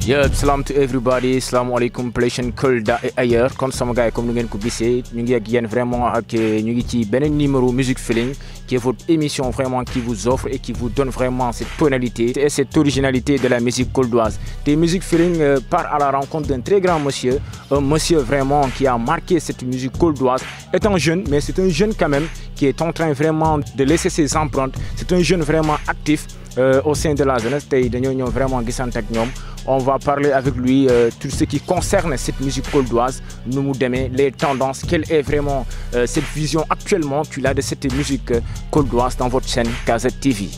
Yeah, salam to everybody salam alaikum Pléchen Kolda et ailleurs kon sama gars yi comme ni ngeen ko gisee ñu ngi ak yéen vraiment ak ñu ngi ci beneen numéro Music Feeling qui est votre émission vraiment qui vous offre et qui vous donne vraiment cette tonalité et cette originalité de la musique coldoise te Music Feeling euh, part à la rencontre d'un très grand monsieur un monsieur vraiment qui a marqué cette musique coldoise étant jeune mais c'est un jeune quand même qui est en train vraiment de laisser ses empreintes c'est un jeune vraiment actif euh, au sein de la jeunesse tey dañoo ñëw vraiment gisante ak ñoom on va parler avec lui euh, tout ce qui concerne cette musique coldoise nu mu demee les tendances quelle est vraiment euh, cette vision actuellement qu'il a de cette musique euh, coldoise dans votre chaîne KZ TV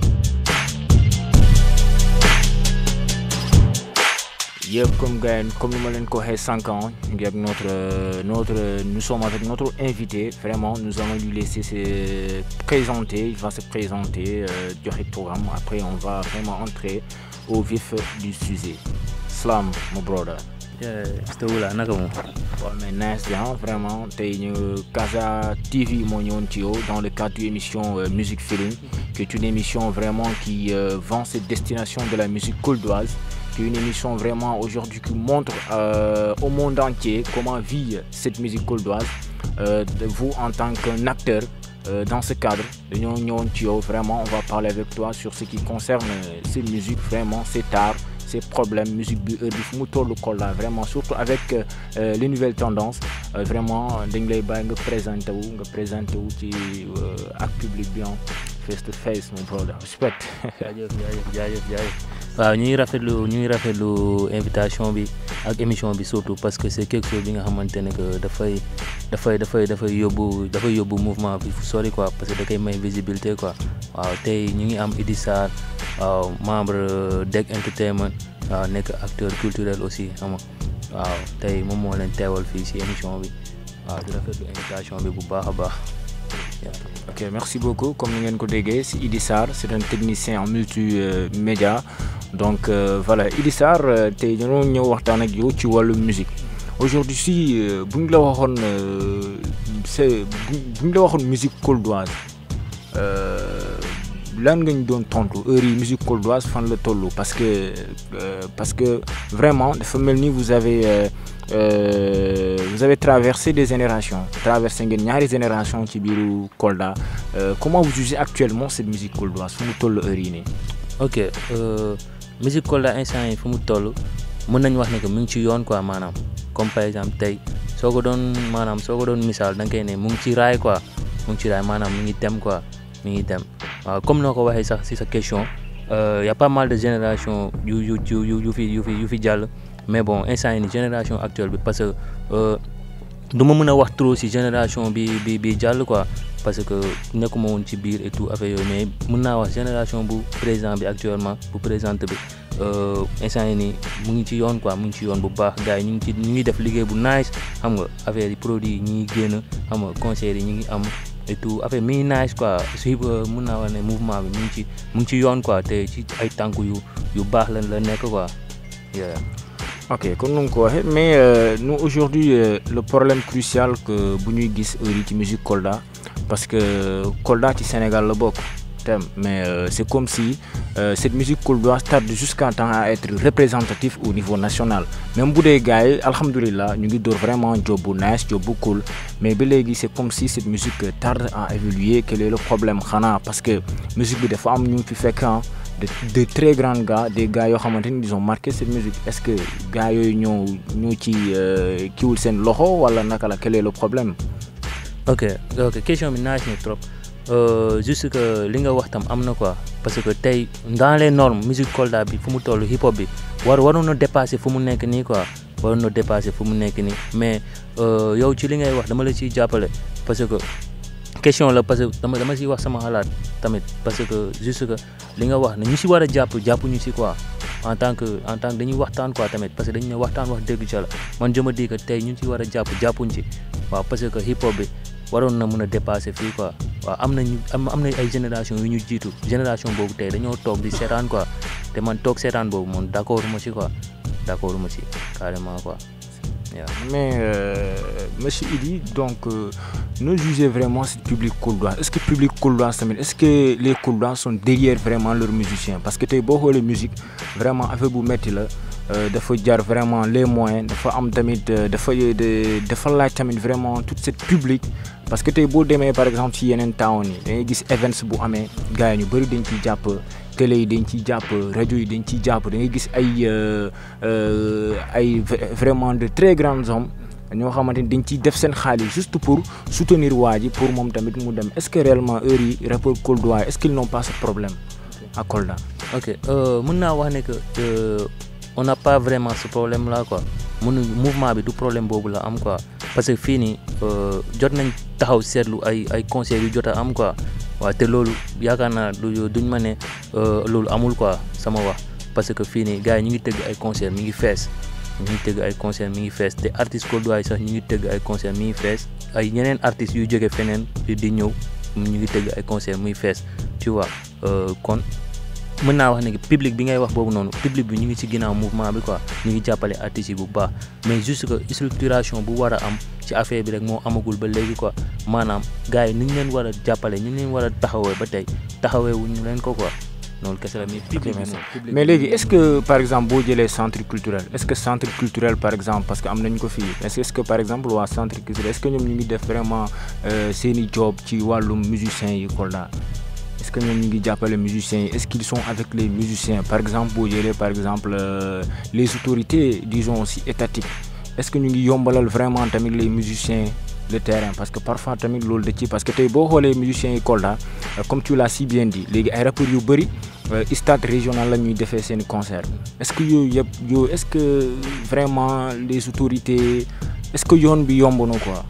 yëpp comme gars comme ni ma leen ko waxee cinq ans ñu ngi ak notre notre nous sommes avec notre invité vraiment nous allons lui laisser se présenter il va se présenter joxe turam après on va vraiment entrer au vif du sujet Slam mon brother. Mr Wula naka moom. waaw mais nice bien vraiment tey ñu Casa TV moo ñëwoon ci yow dans le cadre d'une émission euh, Music Feeling qui est une émission vraiment qui euh, vend cette destination de la musique coldoise qui est une émission vraiment aujourd'hui qui montre euh, au monde entier comment vit cette musique coldoise de vous en tant qu'un acteur Euh, dans ce cadre dañoo ñëwoon ci yow vraiment on va parler avec toi sur ce qui concerne ces musiques vraiment cet art ces problèmes musique bi heure bi fu mu tollu Kolda vraiment surtout avec euh, les nouvelles tendances euh, vraiment dañ lay bàyyi nga présenté wu nga présenté wu ci ak public bi face to face mon brother respect jaajëf jaajëf jaajëf jaajëf waaw ñu ngi rafetlu ñu ngi rafetlu invitation bi ak émission bi surtout parce que c'est quelque chose bi nga xamante ne que dafay dafay dafay dafay yóbbu dafay yóbbu mouvement bi fu sori quoi parce que da koy may visibilité quoi waaw tey ñu ngi am Idi Sarr waaw membre DEG Entertainment waaw nekk acteur culturel aussi xam nga waaw tey moom moo leen teewal fii ci émission bi waaw di rafetlu invitation bi bu baax a baax. ok merci beaucoup comme ni ngeen ko déggee si Idi Sarr c'est un technicien en multimédia donc euh, voilà Idi Sarr tey dañoo ñëw waxtaan ak yow ci wàllu musique aujourd'hui si bu ñu la waxoon c'est bu ñu la waxoon musique coldoise lan nga ñu doon tontu heure yi musique coldoise fan la toll parce que euh, parce que vraiment dafa mel ni vous avez euh, euh, vous avez traversé des générations traversé ngeen ñaari génération ci biiru Kolda comment vous jugez actuellement cette musique coldoise fu mu toll heure yi nii. ok musique Kolda instant yi fu mu toll mën nañu wax ne que mu ngi ci yoon quoi maanaam comme par exemple tey soo ko doon maanaam soo ko doon misaal da nga koy ne mu ngi ci raay quoi mu ngi ci raay maanaam mu ngi dem quoi. mi ngi dem waaw comme noo ko waxee sax ci sa question y a pas mal de génération yu yu yu yu fi yu fi yu fi jàll mais bon instant yi ni génération actuelle bi parce que du ma mën a wax trop ci génération bi bi bi jàll quoi parce que nekkuma woon ci biir et tout affaire yooyu mais mën naa wax génération bu présent bi actuellement bu présente bi instant yi nii mu ngi ci yoon quoi mu ngi ci yoon bu baax gars yi ñu ngi ci ñu ngi def liggéey bu nice xam nga affaire yi produits yi ñu ngi génn xam nga concert yi ñu ngi am et tout affaire mi ngi nice quoi si mun naa wax ne mouvement bi mu ngi ci mu ngi ci yoon quoi te ci ay tànk yu yu baax la la nekk quoi. ok comme nu nga ko waxee mais euh, nous aujourd'hui euh, le problème crucial que bu ñuy gis heure yi ci musique Kolda parce que Kolda ci Sénégal la bokk tem mais euh, c'est comme si cette musique coldoise tarde jusqu'à temps à être représentatif au niveau national même bu dee gars yi alhamdulilah ñu ngi door vraiment job bu nice job bu cool mais ba léegi c'est comme si cette musique tarde à évoluer quel est le problème xanaa parce que musique bi dafa am ñu fi fekk de de très grands gars des gars yoo xamante ni ils ont marqué cette musique est-ce que gars yooyu ñoo ñoo ci kiwul seen loxo wala naka la quel est le problème. ok ok question bi nice na trop juste que li nga wax tam am na quoi parce que tey dans les normes musique Kolda bi fu mu toll hip hop bi war waroon na dépasser fu mu nekk nii quoi waroon na dépasser fu mu nekk nii mais yow ci li ngay wax dama la ciy jàppale parce que. question la parce que dama dama si wax sama xalaat tamit parce que juste que li nga wax ne ñu si war a jàpp jàpp ñu si quoi en tant que en tant que dañuy waxtaan quoi tamit parce que dañu ne waxtaan wax dëgg ca la man je me dis que tey ñu si war a jàpp jàppuñ ci waaw parce que hip hop bi waroon na mën a dépasser fii quoi waaw am nañu am am na ay génération yu ñu jiitu génération boobu tey dañoo toog di seetaan quoi te man toog seetaan boobu man d'accord ma si quoi d'accord ma si carrément quoi. Yeah. Mais euh, Monsieur Idi, donc euh, nous jugez vraiment ce public coldois. Est-ce que le public coldois, est-ce que les coldois sont derrière vraiment leurs musiciens Parce que tu es beaucoup de musique, vraiment, avec vous mettre là, dafa jar vraiment les moyens dafa am tamit dafa dafa laaj tamit vraiment toute cette public parce que tey boo demee par exemple ci yeneen town yi da ngay gis events bu amee gars yi ñu bëri dañ ciy jàpp télé yi dañ ciy jàpp rajo yi dañ ciy jàpp da ngay gis ay ay vraiment de très grands hommes ñoo xamante ni dañ ciy def seen xaalis juste pour soutenir waa ji pour moom tamit mu dem est-ce que réellement heure yi rappeur Kolda est-ce qu'ils n'ont pas ce problème à Kolda. ok mën naa wax ne que on n'a pas vraiment ce problème là quoi mun mouvement bi du problème boobu la am quoi parce que fii nii jot nañ taxaw seetlu ay ay conseils yu jot a am quoi waaw te loolu yaakaar naa du duñ ma ne loolu amul quoi sama wax parce que fii nii gars yi ñu ngi tëgg ay concert mi ngi fees ñu ngi tëgg ay concert mi ngi fees te artistes Kolda yi sax ñu ngi tëgg ay concert mi ngi fees ay ñeneen artistes yu jóge feneen di ñëw ñu ngi tëgg ay concert muy fees tu vois kon mën naa wax ne public bi ngay wax boobu noonu public bi ñu ngi ci ginnaaw mouvement bi quoi ñu ngi jàppale artistes yi bu baax mais juste que structuration bu war a am ci affaire bi rek moo amagul ba léegi quoi maanaam gars yi ni ñu leen war a jàppale ñu leen war a taxawee ba tey taxawee wuñu leen ko quoi noonu kese la mais public bi mais léegi est-ce que par exemple boo jëlee centre culturel est-ce que centre culturel par exemple parce que am nañ ko fii est-ce que par exemple waa centre culturel est-ce que ñoom ñu ngi def vraiment seeni job ci wàllum musiciens yi Kolda est-ce que ñoom ñu ngi jàppale musiciens yi est-ce qu'ils sont avec les musiciens par exemple boo jëlee par exemple les autorités disons aussi étatiques est-ce que ñu ngi yombalal vraiment tamit les musiciens le terrain parce que parfois tamit loolu da ci parce que tey boo xoolee musiciens yi Kolda comme tu l'as si bien dit léegi ay rappeurs yu bëri stade régional la ñuy defee seen concert est-ce que yooyu yëpp yow est-ce que vraiment les autorités est-ce que yoon bi yomb na quoi.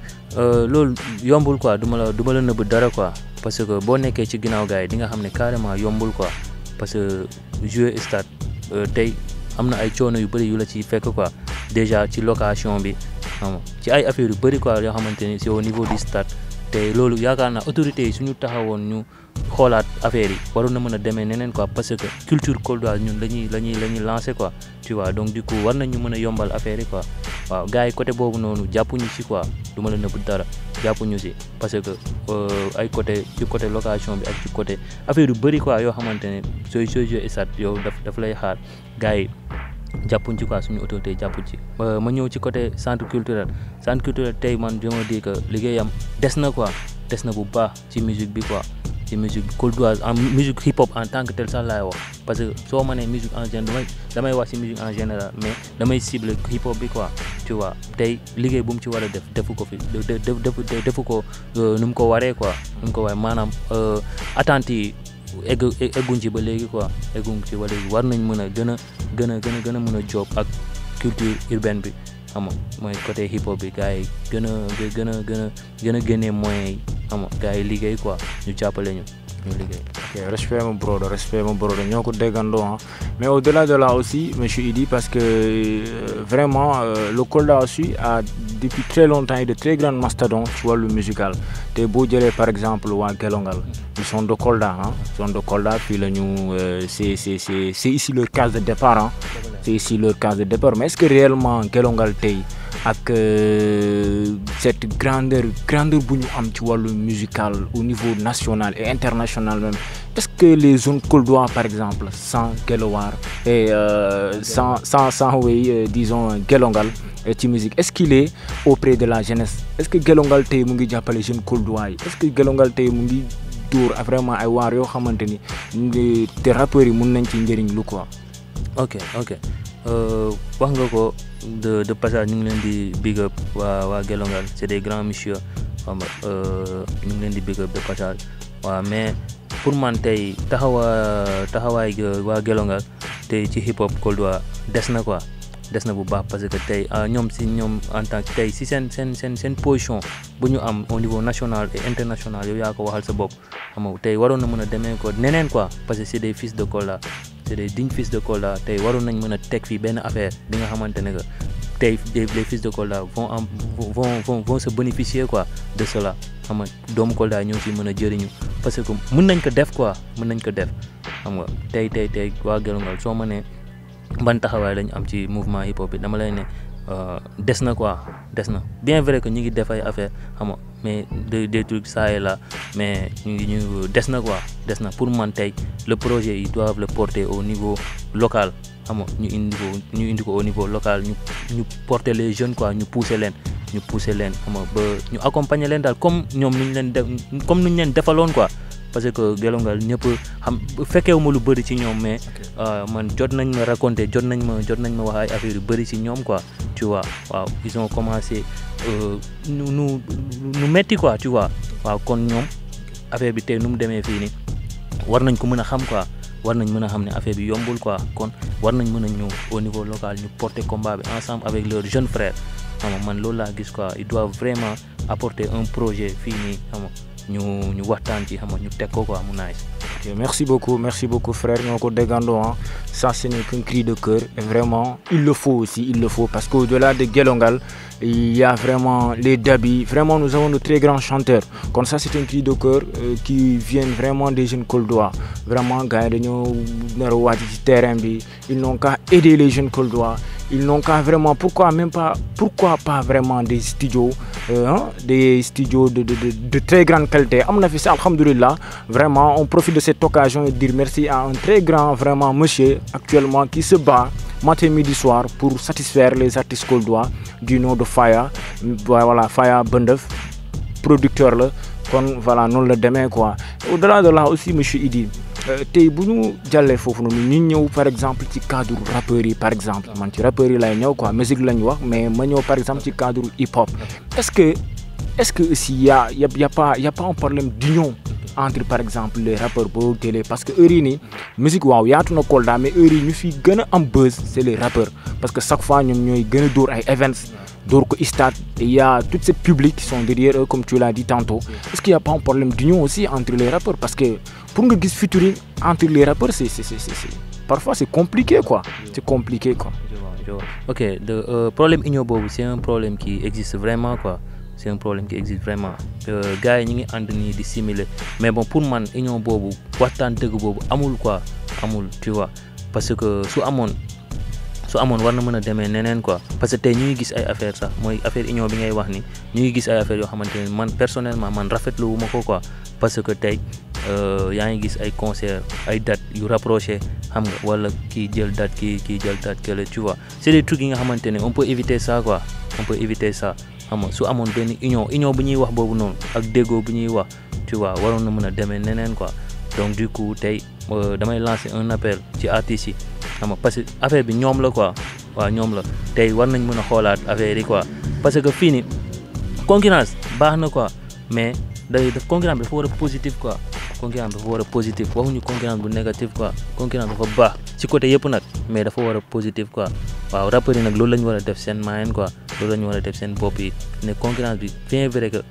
loolu yombul quoi du ma la du ma la nëbb dara quoi parce que boo nekkee ci ginnaaw gars yi di nga xam ne carrément yombul quoi parce que jouer stade tey am na ay coono yu bëri yu la ciy fekk quoi déjà ci location bi xam ci ay affaires yu bëri quoi yoo xamante ni c'est au niveau du stade te loolu yaakaar naa autorités yi suñu taxawoon ñu xoolaat affaire yi waroon na mën a demee neneen quoi parce que culture koldoise ñun la ñuy la ñuy la ñuy lancer quoi tu vois donc du coup war nañu mën a yombal affaire yi quoi waaw gars yi côté boobu noonu jàppuñu ci quoi du ma la nëbb dara jàppuñu ci parce que ay côté ci côté location bi ak ci côté affaire yu bëri quoi yoo xamante ne sooy sooy jouer stade yow daf daf lay xaar gars yi jàppuñ ci quoi suñu autorité jàppuñ ci ma ñëw ci côté centre culturel centre culturel tey man je me dis que liggéeyam des na quoi des na bu baax ci musique bi quoi ci musique koldoise en musique hip hop en tant que tel sax laay wax parce que soo ma nee musique en général damay damay wax ci musique en général mais damay cible hip hop bi quoi tu vois tey liggéey bu mu ci war a def defu ko fi defu defu ko nu mu ko waree quoi nu mu ko waree maanaam attentes yi egg egguñ ci ba léegi quoi egguñ ci ba léegi war nañ mën a gën a gën a gën a gën a mën a job ak culture urbaine bi xam nga mooy côté hip hop bi gars yi gën a gën a gën a gën a génnee moyens yi xam nga gars yi liggéey quoi ñu jàppale ñu ñu liggéey. ok respect mon brodo respect mon brodo ñoo ko déggandoo ah mais au-delà de là aussi monsieur Idi parce que euh, vraiment euh, le Kolda aussi a depuis très longtemps eu de très grands mastodontes ci wàllu musical te boo jëlee par exemple waa Gelongal ils sont de Kolda ah ils sont de Kolda fii la ñu c'est c'est c'est c'est ici leur case de départ ah c'est ici leur case de départ mais est-ce que réellement Gelongal tey ak cette grandeur grandeur bu ñu am ci wàllu musical au niveau national et international même est-ce que les zones koldois par exemple sans Gelowar et euh, sans sans sans oui euh, disons Gelongal ci musique est-ce qu'il est auprès de la jeunesse est-ce que Gelongal tey mu ngi jàppale jeunes koldois yi est-ce que Gelongal tey mu ngi dóor vraiment ay waar yoo xamante ni te rappeurs yi mun nañ ci njëriñ lu quoi. ok ok wax nga ko de de passage ñu ngi leen di big up waa waa Gelongal c'est des grands messieurs xam nga ñu ngi leen di big up de passage waaw mais pour man tey taxawa taxawaay waa Gelongal tey ci hip hop koldois des na quoi des na bu baax parce que tey ñoom si ñoom en tant que tey si seen seen seen seen position bu ñu am au niveau national et international yow yaa ko waxal sa bopp xam nga tey waroon na mën a demee ko neneen quoi parce que c'est des fils de Kolda c'est des dignes fils de Kolda tey waroon nañ mën a teg fii benn affaire bi nga xamante ne que tey les fils de Kolda vont am vont vont vont se bénéficier quoi de cela xam nga doomu Kolda ñoo si mën a jëriñu parce que mën nañ ko def quoi mën nañ ko def xam nga tey tey tey waa Gelongal soo ma nee ban taxawaay lañ am ci mouvement hip hop bi dama lay ne des na quoi des na bien vrai que ñu ngi def ay affaire xam nga mais des des trucs ça et là mais ñu ngi ñu des na quoi des na pour man tey le projet ils doivent le porter au niveau local xam nga ñu indi ko ñu indi ko au niveau local ñu ñu porter les jeunes quoi ñu pousser leen ñu pousser leen xam nga ba ñu accompagner leen daal comme ñoom nu ñu leen def comme nu ñu leen defaloon quoi parce que gelongal ñëpp xam fekkeewu ma lu bëri ci ñoom mais man jot nañ ma raconter jot nañ ma jot nañ ma wax ay affaires yu bëri ci ñoom quoi tu vois waaw ils ont commencé nu nu nu metti quoi tu vois waaw kon ñoom affaire bi tey nu mu demee fii nii war nañ ko mën a xam quoi war nañ mën a xam ne affaire bi yombul quoi kon war nañ mën a ñëw au niveau local ñu porter combat bi ensemble avec leurs jeunes frères xam nga man loolu laa gis quoi ils doivent vraiment apporter un projet fii nii xam nga ñu ñu waxtaan ci xam nga ñu teg ko quoi mu nice. Ok, merci beaucoup, merci beaucoup frère. Nyoko Degando, hein. ça ce n'est qu'un cri de cœur. Et vraiment, il le faut aussi, il le faut. Parce qu'au-delà de Gelongal, il y a vraiment les Dabi. Vraiment, nous avons de très grands chanteurs. Comme ça, c'est un cri de cœur euh, qui vient vraiment des jeunes Coldois. Vraiment, gars, terrain, ils n'ont qu'à aider les jeunes Coldois. Ils n'ont qu'à vraiment, pourquoi même pas, pourquoi pas vraiment des studios, euh, hein, des studios de, de, de, de, très grande qualité. On a fait ça, alhamdulillah. Vraiment, on profite de cette occasion et dire merci à un très grand, vraiment, monsieur actuellement qui se bat matin, midi, soir pour satisfaire les artistes coldois du nom de Faya. Voilà, Faya Bendeuf, producteur là. Kon, voilà, non le demain quoi. Au-delà de là aussi, monsieur Idi, tey bu ñu jàllee foofu noonu ñu ñëw par exemple ci cadre rappeurs yi par exemple man ci rappeurs yi lay ñëw quoi musique la ñu wax mais ma ñëw par exemple ci cadre hip hop est-ce que est-ce que aussi y a y a y a pas y a pas un problème d'union entre par exemple les rappeurs boo télé parce que heure yi nii musique waaw yaatu na Kolda mais heure yi ñu fi gën a am buzz c'est les rappeurs parce que chaque fois ñoom ñooy gën a dóor ay events dóor ko stade et il y a tout ce public qui sont derrière eux comme tu l'as dit tantôt est-ce qu'il y a pas un problème d'union aussi entre les rappeurs parce que pour nga gis featuring entre les rappeurs c'est c'est c'est c'est parfois c'est compliqué quoi c'est compliqué quoi je vois ok le euh, problème union boobu c'est un problème qui existe vraiment quoi c'est un problème qui existe vraiment gars yi ñu ngi ànd nii di simuler mais bon pour man union boobu waxtaan dëgg boobu amul quoi amul tu vois parce que su amoon su amoon war na mën a demee neneen quoi parce que tey ñu ngi gis ay affaire sax mooy affaire union bi ngay wax ni ñu ngi gis ay affaire yoo xamante ne man personnellement man rafetlu wu ma ko quoi parce que tey yaa ngi gis ay concert ay date yu rapproché xam nga wala kii jël date kii kii jël date kële tu vois c'est des trucs yi nga xamante ne on peut éviter ça quoi on peut éviter ça xam nga su amoon benn union union bu ñuy wax boobu noonu ak déggoo bu ñuy wax tu vois waroon na mën a demee neneen quoi donc du coup tey damay lancer un appel ci artistes yi xam nga parce que affaire bi ñoom la quoi waaw ñoom la tey war nañ mën a xoolaat affaire yi quoi parce que fii ni concurrence baax na quoi mais day def concurrence bi dafa war a positif quoi concurrence dafa war a positif waxuñu concurrence bu négatif quoi concurrence dafa baax ci côté yëpp nag mais dafa war a positif quoi waaw rappeurs yi nag loolu la ñu war a def seen moyen quoi loolu la ñu war a def seen bopp yi ne concurrence bi bien vrai que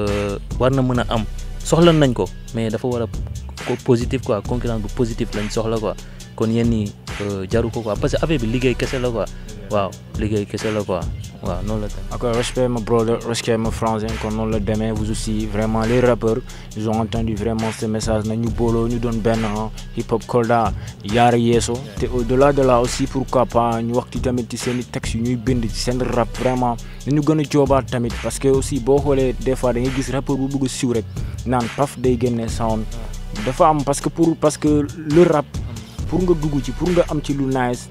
war na mën a am soxla nañ ko mais dafa war a positif quoi concurrence bu positif lañ soxla quoi kon yenn yi jaru ko quoi parce que affaire bi liggéey kese la quoi waaw liggéey kese la quoi waaw noonu la tamit. ok respect ma brother respect ma frangin kon noonu la demee vous aussi vraiment les rappeurs ils ont entendu vraiment ce message na ñu booloo ñu doon benn hip hop Kolda yaara yeeso te au delà de là aussi pourquoi pas ñu wax ci tamit ci seen i textes yu ñuy bind ci seen rap vraiment nañu gën a joobaat tamit parce que aussi boo xoolee des fois da ngay gis rappeur bu bëgg a siiw rek naan paf day génne sound dafa am parce que pour parce que le rap pour nga dugg ci pour nga am ci lu nice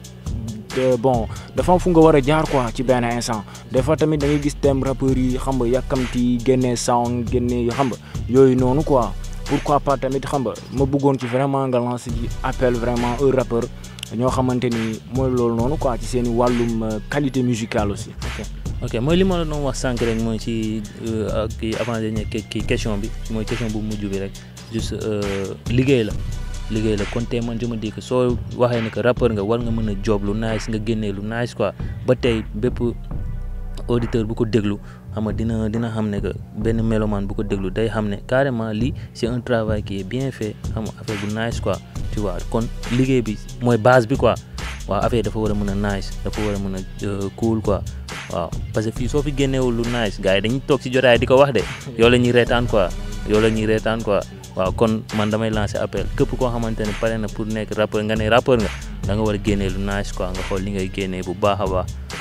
bon dafa am fu nga war a jaar quoi ci benn instant des fois tamit da ngay gis thème rappeurs yi xam nga yàkkamti génne sound génne xam nga yooyu noonu quoi pourquoi pas tamit xam nga ma bëggoon ci vraiment nga lancer ci appel vraiment un rappeur ñoo xamante ni mooy loolu noonu quoi ci seen i wàllum qualité musicale aussi. ok ok mooy li ma la doon wax sànq rek mooy ci kii avant dernier kii question bi mooy question bu mujj bi rek juste liggéey la. liggéey la kon tey man je me dis que soo waxee ne que rappeur nga war nga mën a job lu nice nga génnee lu nice quoi ba tey bépp auditeur bu ko déglu xam nga dina dina xam ne que benn mélomane bu ko déglu day xam ne carrément lii c'est un travail qui est bien fait xam nga affaire bu nice quoi tu vois kon liggéey bi mooy base bi quoi waaw affaire dafa war a mën a nice dafa war a mën a cool quoi waaw parce que fii soo fi génneewul lu nice gars yi dañuy toog ci jotaay di ko wax de yow la ñuy reetaan quoi yow la ñuy reetaan quoi waaw kon man damay lancer appel képp koo xamante ne pare na pour nekk rappeur nga ne rappeur nga da nga war a génnee lu nice quoi nga xool li ngay génnee bu baax a baax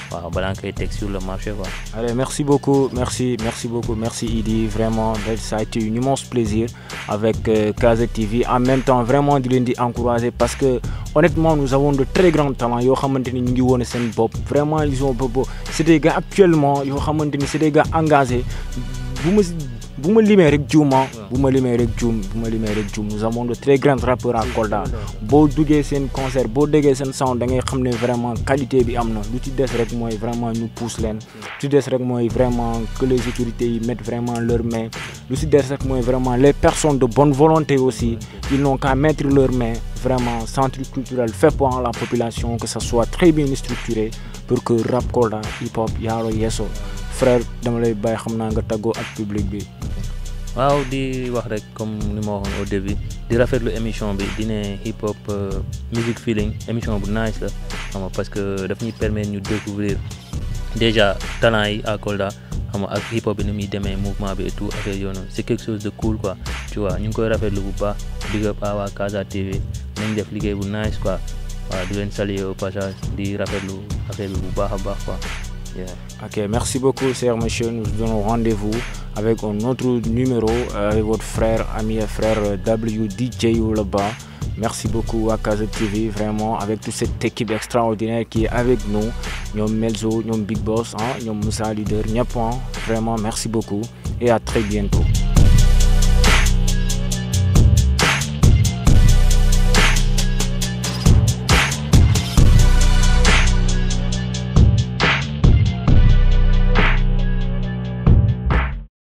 waaw balaa nga koy teg sur le marché quoi. Allez, merci beaucoup, merci, merci beaucoup, merci Idi. Vraiment, ça a été un immense plaisir avec euh, KZ TV. En même temps, vraiment, de l'indi encourager parce que honnêtement, nous avons de très grands talents. Yo xamanteni ñu ngi wone sen bop. Vraiment, ils ont c'est des gars actuellement, yo xamanteni c'est des gars engagés. Bu ma bu ma limee rek juuma bu ma limee rek juum bu ma limee rek juum nous avons de très grands rappeurs à Kolda boo duggee seen concert boo déggee seen sound da ngay xam ne vraiment qualité bi am na lu ci des rek mooy vraiment ñu pousse leen lu ci des rek mooy vraiment que les autorités yi mettent vraiment leur main lu ci des rek mooy vraiment les personnes de bonne volonté aussi ils n'ont qu'à mettre leur main vraiment centre culturel fait pour la population que ça soit très bien structuré pour que rap Kolda hip hop yaaro yeeso frère dama lay bàyyi xam naa nga tàggoo ak public bi waaw di wax rek comme ni ma waxoon au début di rafetlu émission bi di ne hip hop music feeling émission bu nice la xam nga parce que daf ñuy permettre ñu découvrir déjà talent yi à Kolda xam nga ak hip hop bi ni muy demee mouvement bi et tout affaire yoonu c'est quelque chose de cool quoi tu vois ñu ngi koy rafetlu bu baax big up à waa Casa TV nañ def liggéey bu nice quoi waaw di leen saluer au passage di rafetlu affaire bi bu baax a baax quoi. Yeah. Ok, merci beaucoup, cher monsieur. Nous vous donnons rendez-vous avec un autre numéro euh, avec votre frère, ami et frère euh, WDJ là-bas. Merci beaucoup à Kaza TV, vraiment, avec toute cette équipe extraordinaire qui est avec nous. Nous Melzo, nous Big Boss, hein, nous Moussa Leader, Niapon. Vraiment, merci beaucoup et à très bientôt.